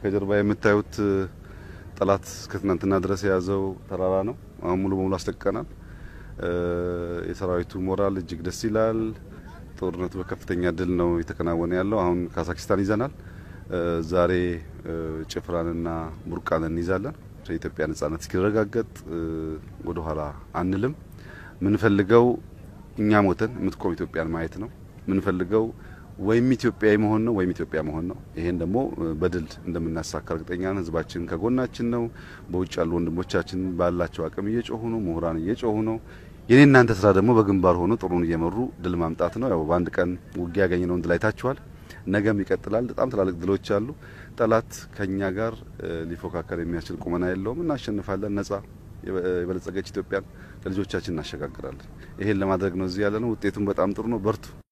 ከጀርባ የምታዩት ጠላት እስከ ትናንትና ድረስ የያዘው ተራራ ነው። አሁን ሙሉ በሙሉ አስለቅቀናል። የሰራዊቱ ሞራል እጅግ ደስ ይላል። ጦርነቱ በከፍተኛ ድል ነው የተከናወነ ያለው። አሁን ካዛክስታን ይዘናል። ዛሬ ጭፍራንና ቡርቃን እንይዛለን። የኢትዮጵያ ነጻነት እስኪረጋገጥ ወደ ኋላ አንልም። ምንፈልገው እኛ ሞተን የምትቆም ኢትዮጵያን ማየት ነው። ምንፈልገው ወይም ኢትዮጵያዊ መሆን ነው ወይም ኢትዮጵያ መሆን ነው። ይሄን ደግሞ በድል እንደምናሳካ እርግጠኛ ነን። ህዝባችን ከጎናችን ነው። በውጭ ያሉ ወንድሞቻችን ባላቸው አቅም እየጮሁ ነው። ምሁራን እየጮሁ ነው። የኔ እናንተ ስራ ደግሞ በግንባር ሆኖ ጥሩን እየመሩ ድል ማምጣት ነው። ያው በአንድ ቀን ውጊያ ያገኘነውን ድል አይታችኋል። ነገም ይቀጥላል። በጣም ትላልቅ ድሎች አሉ። ጠላት ከኛ ጋር ሊፎካከር የሚያስችል ቁመና የለውም። እናሸንፋለን። ነጻ የበለጸገች ኢትዮጵያን ለልጆቻችን እናሸጋግራለን። ይሄን ለማድረግ ነው እዚህ ያለ ነው። ውጤቱም በጣም ጥሩ ነው። በርቱ።